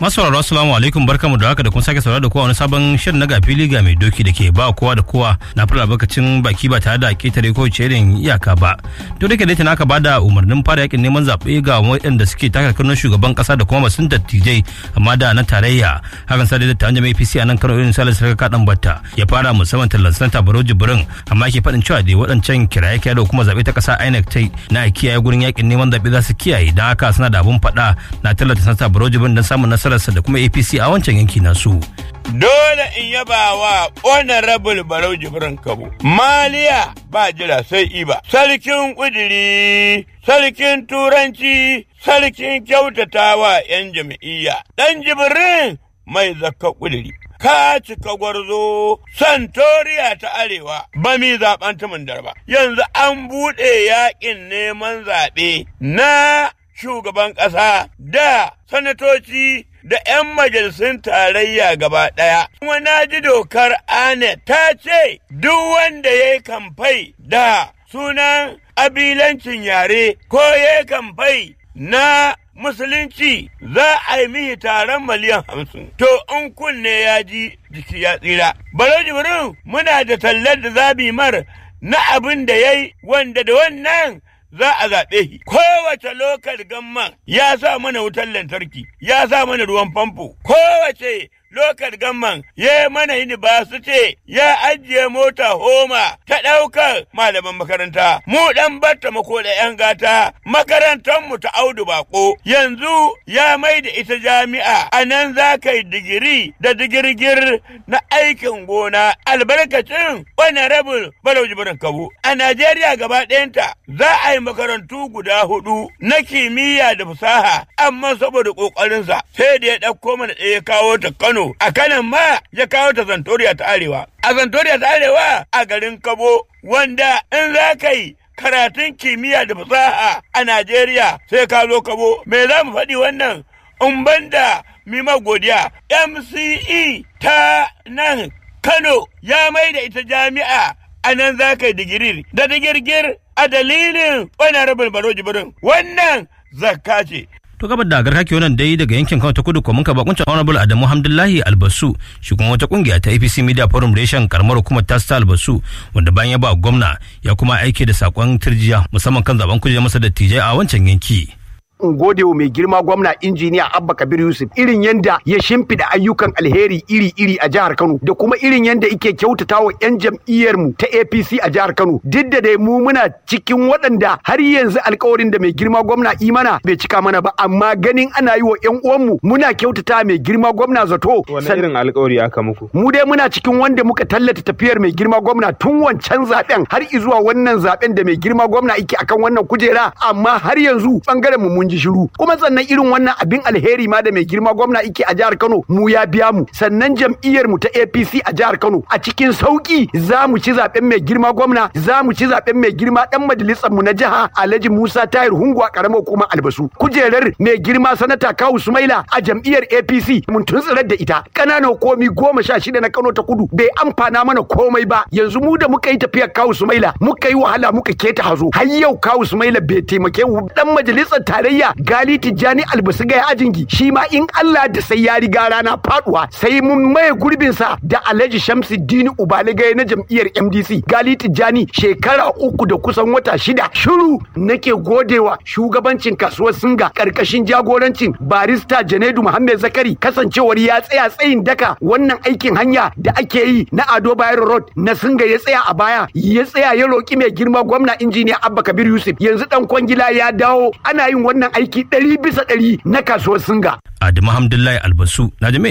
Masauraro assalamu alaikum barkamu da haka da kun sake saurara da kowa wani sabon shirin na gafili ga mai doki da ke ba kowa da kowa na fara albarkacin baki ba tare da ketare ko irin iyaka ba. To da ke da aka bada umarnin fara yakin neman zaɓe ga waɗanda suke taka karnar shugaban ƙasa da kuma masun dattijai amma da na tarayya hakan sa da taron jami'a APC a nan Kano irin Salisu Sarka Kaɗan Batta ya fara musamman tallan sanata Baro Jibrin amma ke faɗin cewa da waɗancan kiraye kiyaye da kuma zaɓe ta ƙasa INEC ta na kiyaye gurin yakin neman zaɓe za su kiyaye don haka suna da abun faɗa na tallata sanata Baro Jibrin don samun nasararsa da kuma APC a wancan yanki nasu. Dole in yaba wa honorable Barau Jibrin Kabo. Maliya ba jira sai iba. Sarkin kudiri, sarkin turanci, sarkin kyautatawa 'yan jam'iyya. Ɗan Jibrin mai zakka kudiri. Ka cika gwarzo Santoriya ta Arewa ba mi zaɓen tumin darba. Yanzu an buɗe yaƙin neman zaɓe na shugaban ƙasa da sanatoci da 'yan majalisun tarayya gaba ɗaya. Kuma na ji dokar ANE ta ce duk wanda ya yi kamfai da sunan abilancin yare ko ya yi kamfai na musulunci za a yi mihi taron miliyan hamsin. To in kunne ya ji jiki ya tsira. Baro jibrin muna da tallar da zabi mar na abin da ya yi wanda da wannan za a zaɓe shi. Kowace lokal gamman ya sa mana wutar lantarki, ya sa mana ruwan famfo. Kowace lokal gamman ya mana ce ya ajiye mota homa ta ɗaukar malaman makaranta. Mu ɗan batta mako da ‘yan gata makarantarmu ta audu bako. Yanzu ya mai da ita jami'a a nan za ka yi digiri da digirgir na aikin gona albarkacin honorable Balau Jibrin Kabo. A Najeriya gaba ɗayanta za a yi makarantu guda hudu na kimiyya da fasaha amma saboda ƙoƙarinsa sai da ya ɗauko mana ɗaya kawo ta Kano a kanan ma ya kawo ta Zantoriya ta Arewa. A Zantoriya ta Arewa a garin Kabo wanda in za ka yi karatun kimiyya da fasaha a Najeriya sai ka zo Kabo. Me za mu faɗi wannan? In banda mima godiya MCE ta nan Kano ya mai da ita jami'a a nan za ka yi digiri da digirgir a dalilin honorable Baro Jibrin. Wannan zakka ce. to gabar da garka wannan dai daga yankin Kano ta kudu kuma ka bakuncin honorable Adamu Hamdullahi Albasu shi kuma wata kungiya ta APC Media Forum Reshen karamar hukumar ta ta Albasu wanda bayan ya ba gwamna ya kuma aike da sakon turjiya musamman kan zaben kujerar masa dattijai a wancan yanki. in gode wa mai girma gwamna injiniya Abba Kabir Yusuf irin yanda ya shimfida ayyukan alheri iri-iri a jihar Kano da kuma irin yanda yake kyautata wa 'yan jam'iyyar mu ta APC a jihar Kano duk da dai mu muna cikin waɗanda har yanzu alkawarin da mai girma gwamna imana bai cika mana ba amma ganin ana yi wa 'yan uwanmu muna kyautata mai girma gwamna zato wani irin alkawari aka muku mu dai muna cikin wanda muka tallata tafiyar mai girma gwamna tun wancan zaben har zuwa wannan zaben da mai girma gwamna yake akan wannan kujera amma har yanzu bangaren mu mun ji shiru kuma sannan irin wannan abin alheri ma da mai girma gwamna yake a jihar Kano mu ya biya mu sannan jam'iyyar mu ta APC a jihar Kano a cikin sauki za mu ci zaben mai girma gwamna za mu ci zaben mai girma dan majalisar mu na jiha Alhaji Musa Tahir Hungwa karamar kuma Albasu kujerar mai girma sanata Kawu Sumaila a jam'iyyar APC mun tuntsirar da ita ƙananan komi goma sha shida na Kano ta kudu bai amfana mana komai ba yanzu mu da muka yi tafiyar Kawu Sumaila muka yi wahala muka keta hazo har yau Kawu Sumaila bai taimake mu dan majalisar tarayya gali tijjani albasu gaya ajingi shi ma in Allah da sai ya riga rana faduwa sai mun maye gurbin sa da Alhaji Shamsuddin Ubali gaya na jam'iyyar MDC gali tijjani shekara uku da kusan wata shida shiru nake godewa shugabancin kasuwar singa karkashin jagorancin barista Janaidu Muhammad Zakari kasancewar ya tsaya tsayin daka wannan aikin hanya da ake yi na Ado Bayero Road na singa ya tsaya a baya ya tsaya ya roki mai girma gwamna injiniya Abba Kabir Yusuf yanzu dan kwangila ya dawo ana yin wannan aiki ɗari bisa ɗari na kasuwar singa. Adamu Hamdullahi Albasu na jami'a